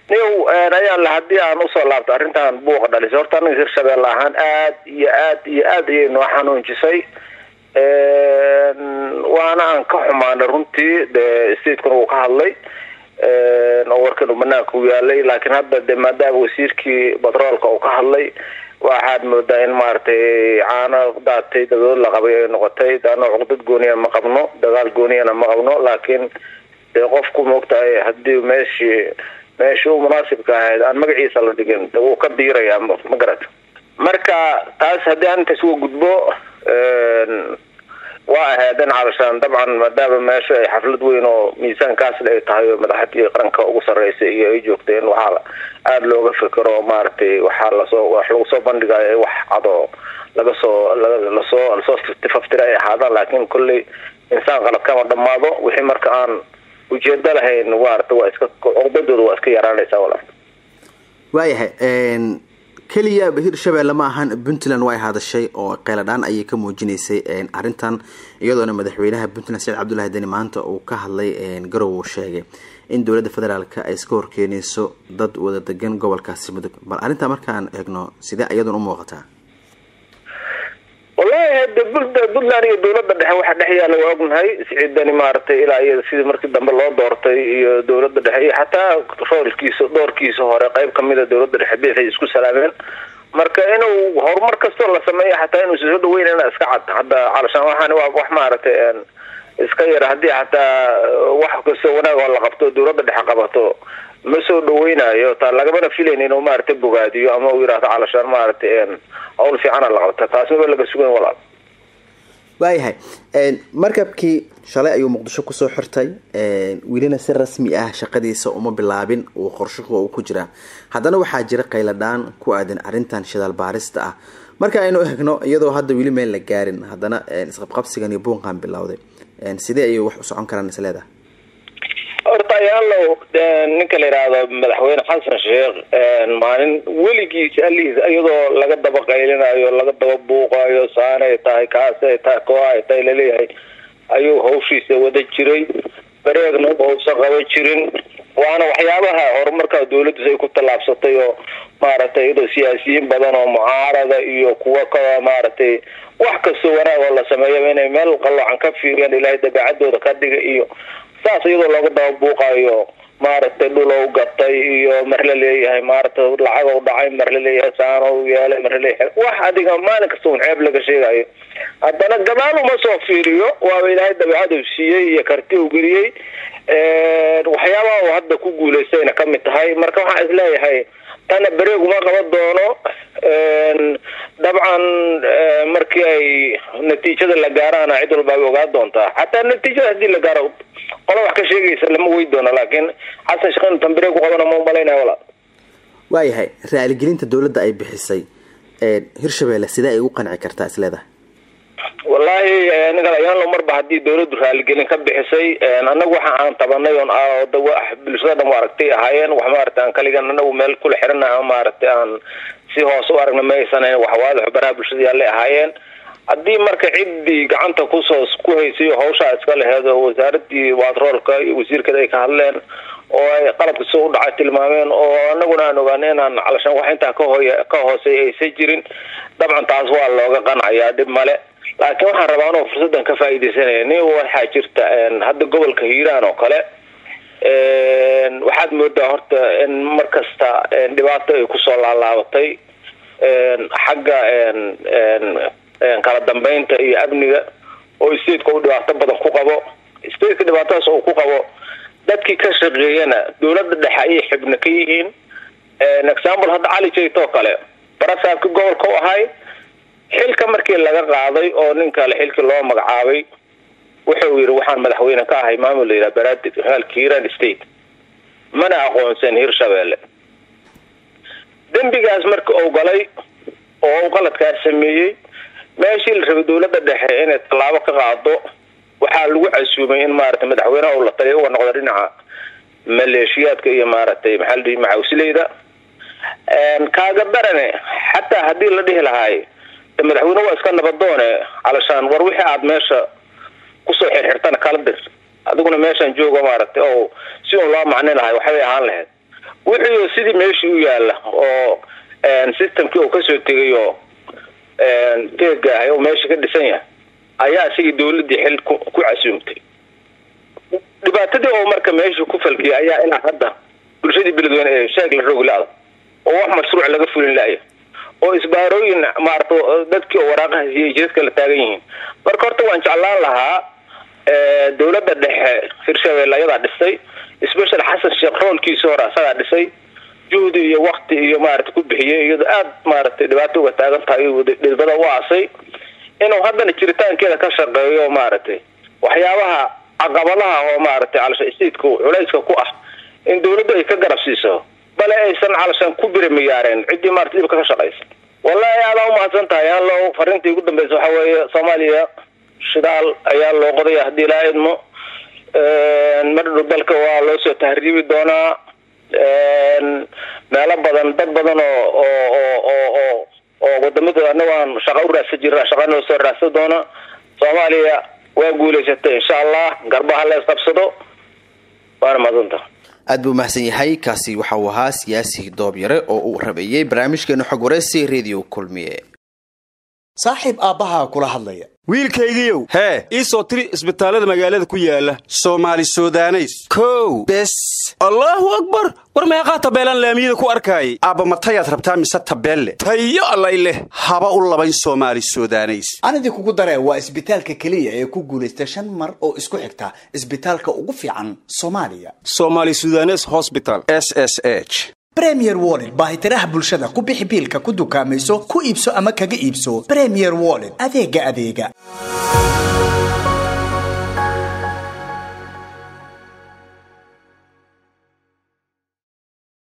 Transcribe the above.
niw ayaanle haddii aan usoo laabto arrintan buuqa dhalisay horta anaga hirshabeelle ahaan aad iyo aad iyo aad ayay noo xanuunjisay waana aan ka xumaanay runtii de stateskuna uu ka hadlay oo warkan uu banaanka u yaalay laakiin hadda de maadaama wasiirkii batroolka uu ka hadlay waxaad moodaa in maaragtay caano daatay dabadood la qabay ay noqotay daano cuqdad gooniya ma qabno dagaal gooniyana ma qabno laakiin dee qofku maogtahay hadii meeshii meeshii u munaasibka ahayd aan magaciisa la dhigin de wuu ka diirayaa ma garata marka taas haddii aan intaas uga gudbo waa ahaydeen calashaan dabcan maadaama meesha ay xaflad weyn oo miisaankaasle ay tahay oo madaxdii qaranka ugu sarreysay iyo ay joogteen waxaa aada looga fikero maaragtay waxaa lasoo wax lagu soo bandhigayo wax cadoo laga soo lasoo lasoo faftira ay ahaadaan laakiin kolley insaan qalad kama dhamaado wixii marka aan ujeedo lahayn maarata waa iska cuqdadooda waa iska yaraanaysaa walaal waayahay keliya hirshabeelle ma ahan puntland way hadashay oo qeyladhaan ayay ka muujinaysay arrintan iyadoona madaxweynaha puntland saciid cabdullahi deni maanta uu ka hadlay garow uu sheegay in dowladda federaalk ay iska horkeenayso dad wada degan gobolkaasi mudug bal arrintaa markaan eegno sidee iyaduna u muuqataa wallahi hade puntland iyo dowladda dhexe waxa dhex yaalla waa ognahay siciidani maaragtay ilaa iyo sidii markii dambe loo doortay iyo dowladda dhexe iyo xataa roolkiisa doorkiisa hore qayb kamida dowladda dhexe bixay isku salaameen marka inuu horumar kastoo la sameeyo xataa inuu soo dhaweynana iska cad hadda calashaan waxaan waa wax maaragtay iska yara haddii xataa wax kastoo wanaag oo la qabto dowladda dhexe qabato ma soo dhaweynayo taa lagamana filayn inuu maaragtay bogaadiyo ama uu yihahdo calashaan maaragtay hawl fiicana la qabta taas maba laga sugan walaal waayahay markabkii shalay ayuu muqdisho kusoo xirtay welina si rasmi ah shaqadiisa uma bilaabin uu qorshuhu uu ku jiraa haddana waxaa jira qayladhaan ku aadan arrintan shidaal baarista ah marka aynu egno iyadoo hadda weli meel la gaarin haddana isqabqabsigan iyo buunqan bilowday sidee ayay wax u socon karaan isleedaha horta ayaalow ninka la yidhaahdo madaxweyne xasan sheekh maalin weligiis alihiis iyadoo laga daba qaylinayo laga daba buuqayo saanay tahay kaasay tahay kooa ay tahay laleeyahay ayuu hawshiisa wada jiray bareegna uusan qaba jirin waana waxyaabaha horumarka dawladdiis ay ku tallaabsatay oo maaragtay iyadoo siyaasiyiin badan oo mucaarada iyo kuwa ka maaragtay wax kastoo wanaag oo la sameeyaba inay meel qaloocan ka fiiriyaan ilaahay dabeecadooda ka dhiga iyo saas iyadoo looga daba buuqayo maaragtay dhulow gatay iyo mar la leeyahay maaragtay lacag dhacay mar la leeyahay saano yeelay mar laleeyahay wax adiga maalin kasta un ceeb laga sheegayo haddana gadaal uma soo fiiriyo waaba ilaahay dabeecadu siiyey iyo karti u geliyey waxyaabaha uu hadda ku guulaystayna kamid tahay marka waxaan isleeyahay tana bereeg uma qaban doono dabcan markii ay natiijada la gaaraana cid walba ay ogaa doontaa xataa natiijada hadii la gaaro qola wax ka sheegaysa lama wey doono laakiin xasan sheekh inu tan bereeg ku qabana ma umalaynaya walaa waayahay raaligelinta dowladda ay bixisay hirshabeelle sidee ay ugu qanci kartaa isleedahay wallahi ninkan ayaanlo marba hadii dawladdu raaligelin ka bixisay anagu waxa aan tabanay oon bulshada dhan aragtay ahaayeen wax maaragtay aan kaligan anagu meel kula xiranaha maaragtay aan si hoose u aragna ma aysan wax waadax baraha bulshada yaallay ahaayeen haddii marka ciddii gacanta kusoo ku haysay hawshaa iska laheed oo wasaaradii batroolka iyo wasiirkeeda ay ka hadleen oo ay qalabka soo u dhacay tilmaameen oo anaguna aan ogaana inaan calashaan wax intaa kahooy ka hoosey aysan jirin dabcan taas waa looga qancayaa dhib male laakiin waxaan rabaa anoo fursaddan ka faaidaysanaya nin waxaa jirta hadda gobolka hiiraan oo kale waxaad moodaa horta in mar kasta dhibaato ay kusoo laalaabatay xagga kala dambeynta iyo amniga oo stateka u dhibaato badan ku qabo stateka dhibaatadaas uu ku qabo dadkii ka shaqeeyana dowladda dhexe ayay xibno ka yihiin example hadda cali jayt oo kale barasaabki gobolka u ahay xilka markii laga qaaday oo nin kale xilkii loo magacaabay wuxuu yidhi waxaan madaxweyne ka ahay maamul la yidhaha baraadid halka hiiraan state mana aqoonsan hirshabeelle dembigaas marka uu galay oo uu qaladkaas sameeyey meeshii la rabay dowladda dhexe inay tallaabo ka qaado waxaa lagu casuumay in maaragtay madaxweyneha uu la taliya uga noqdo dhinaca maleeshiyaadka iyo maaragtay maxaa la dhihi maxawsileyda kaaga darane xataa haddii la dhihi lahaay madaxweyne waa iska nabadoone calashaan war wixii aad meesha kusoo xirxirtana kala dir adiguna meeshaan joogo maaragtay oo si un loo macni lahay waxbay ahaan lahayd wixii sidii meeshii u yaalla oo systemkii uu kasoo tegay oo teega ahay oo meesha ka dhisan yahay ayaa isagii dawladii xil ku casuumtay dhibaatadii oo marka meesha ku falkiyay ayaa ilaa hadda bulshadii beledweyne ee sheeg la roog la-da oo wax mashruuc laga fulin la-ya oo isbaarooyin maarata dadkii oo waraaqaha siiyay jidadka la taagan yihiin marka horta waan jeclaan lahaa dawladda dhexe hirshabelle ayadaa dhisay special xasan sheekh roolkiisii hore asagaa dhisay juhdi iyo wakti iyo maarata ku bixiyay iyadoo aada maaragtay dhibaato uga taagan tahay dhidbada u aasay inuu haddana jiritaankeeda ka shaqeeyo maaragtay waxyaabaha caqabadaha oo maaragtay calasha stateku culayska ku ah in dawladdu ay ka garab siiso bale aysan calashan ku birimiyaareen ciddii maarata dhibka ka shaqaysa wallahi aadaa umahadsan tahay hallow fariintii ugu dambeysa waxaa weeye soomaaliya shidaal ayaa loo qodaya haddii laa idmo madhadhow dalka waa loo soo tahriibi doonaa meelo badan dad badan oo oo oo oo oo oo wadamada anagaan shaqa u raadsan jira shaqa noo soo raadsan doona soomaaliya waa guulaysatay insha allah garbaha la isqabsado waana maadanta aad buu mahadsan yahay kaasi waxa uu ahaa siyaasi doob yare oo uu rabeeyey barnaamijkeena xog wareysi radio kulmiye saaxiib aabbahaa kula hadlaya wiilkaygiiow hee ii soo tiri isbitaallada magaalada ku yaala soomaali sudaneys kow bes allaahu akbar war meeqaa tabeelaan laamiyada ku arkaayay aabba matayaad rabtaa mise tabeelle tayo allay leh haba u labayn soomaali sudaneys anidii kugu daree waa isbitaalka keliya ee ku guulaysta shan mar oo isku xigta isbitaalka ugu fiican soomaaliya somaali sudanes hosbital s s h bremier wollet baahitiraha bulshada ku bixi biilka ku dukaamayso ku iibso ama kaga iibso bremier wollet adeega adeega